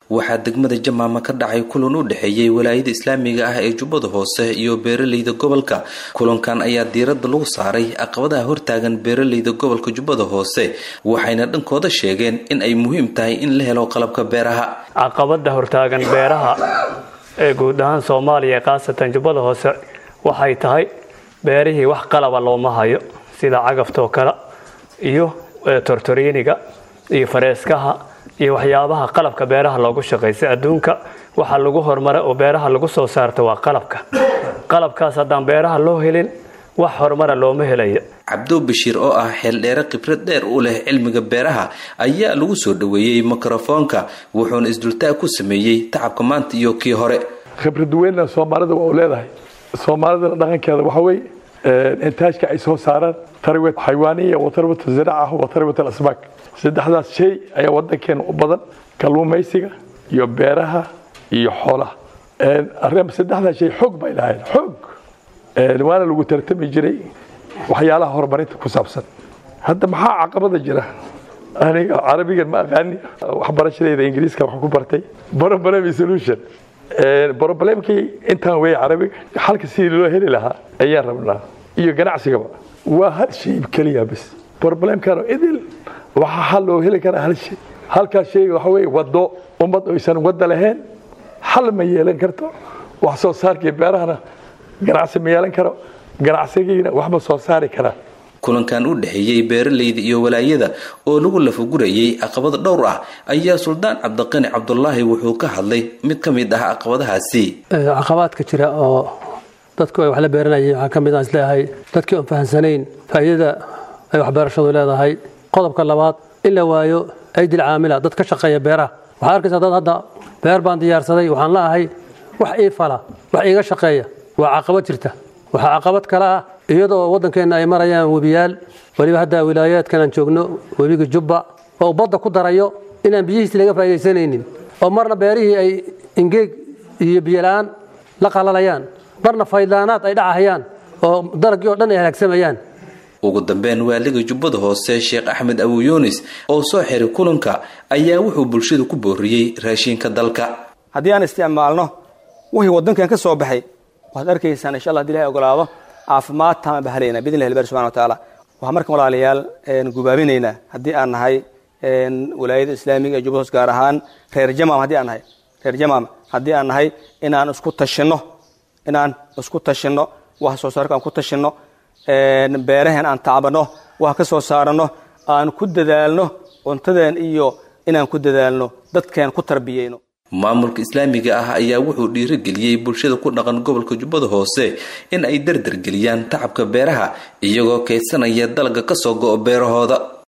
waxaa degmada jamaama ka dhacay kulan u dhexeeyey walaayada islaamiga ah ee jubbada hoose iyo beeraleyda gobolka kulankan ayaa diiradda lagu saaray caqabadaha hortaagan beeraleyda gobolka jubbada hoose waxayna dhankooda sheegeen in ay muhiim tahay in la helo qalabka beeraha caqabada hortaagan beeraha ee guud ahaan soomaaliya khaasatan jubbada hoose waxay tahay beerihii wax qalaba looma hayo sida cagaftaoo kale iyo tortoriiniga iyo fareeskaha iyo waxyaabaha qalabka beeraha loogu shaqaysa adduunka waxaa lagu horumara oo beeraha lagu soo saarta waa qalabka qalabkaas haddaan beeraha loo helin wax horumara looma helayo cabdo bashiir oo ah xeeldheere khibrad dheer u leh cilmiga beeraha ayaa lagu soo dhoweeyey mikrofoonka wuxuuna isdultaag ku sameeyey tacabka maanta iyo kii hore khibrad weynna soomaalida waa u leedahay soomaalidana dhaqankeeda waxa weye intaajka ay soo saaraan tarwet xayawaaniya wa tarwat ziraaca wa tarwat alasbaak saddexdaas shay ayaa wadankeena u badan kalluumaysiga iyo beeraha iyo xoolaha saddexdaas shay xoog bay lahayn xoog waana lagu tartami jiray waxyaalaha horumarinta ku saabsan hadda maxaa caqabada jira aniga carabigan ma aqaani waxbarashadeyda ingiriiska wax ku bartay problem solution problemkii intaan wey carabiga xalka sidii loo heli lahaa ayaan rabnaa iyo ganacsigaba waa hal shay keliya bas problemkan idil waxaa xal loo heli karaa hal shay halkaas shayga waxa weye wado ummad oysan wada lahayn xal ma yeelan karto wax soo saarkii beerahana ganacsi ma yeelan karo ganacsigiina wax ma soo saari karaa kulankan u dhexeeyey beeraleyda iyo walaayada oo lagu lafagurayay caqabado dhowr ah ayaa suldaan cabdiqani cabdulaahi wuxuu ka hadlay mid ka mid ah caqabadahaasi caqabaadka jira oo dadku ay wax la beeranayeen waxaa ka mid ah isleeyahay dadkii oon fahamsanayn faa'iidada ay waxbeerashadu leedahay qodobka labaad in la waayo aydil caamila dad ka shaqeeya beeraha waxaad arkaysaa dad hadda beer baan diyaarsaday waxaan la ahay wax ii fala wax iiga shaqeeya waa caqabad jirta waxaa caqabad kale ah iyadoo waddankeenna ay marayaan webiyaal weliba hadda wilaayaadkan aan joogno webiga jubba oo badda ku darayo inaan biyihiisi laga faa'idaysanaynin oo marna beerihii ay ingeeg iyo biyola-aan la qalalayaan marna faydlaanaad ay dhacahayaan oo dalagii oo dhan ay halaagsamayaan ugu dambeyn waaliga jubbada hoose sheekh axmed abu yunis oo soo xiray kulanka ayaa wuxuu bulshada ku booriyey raashinka dalka haddii aan isticmaalno wixii waddankan ka soo baxay waxaad arkaysaan insha allah hadii ilahay ogolaado caafimaad taama bahalayna bidn illahi bari subxana wa tacaala waxaan markan walaalayaal gubaabinaynaa haddii aan nahay walaayada islaamiga ee jubbada hoos gaar ahaan reer jamaam haddii aan nahay reer jamaam haddii aan nahay inaan isku tashinno inaan isku tashinno wax soo saarka aan ku tashinno beeraheen aan tacbanno wax ka soo saaranno aan ku dadaalno cuntadeen iyo inaan ku dadaalno dadkeen ku tarbiyeyno maamulka islaamiga ah ayaa wuxuu dhiirigeliyey bulshada ku dhaqan gobolka jubbada hoose in ay dardargeliyaan tacabka beeraha iyagoo kaydsanaya dalagga ka soo go'o beerahooda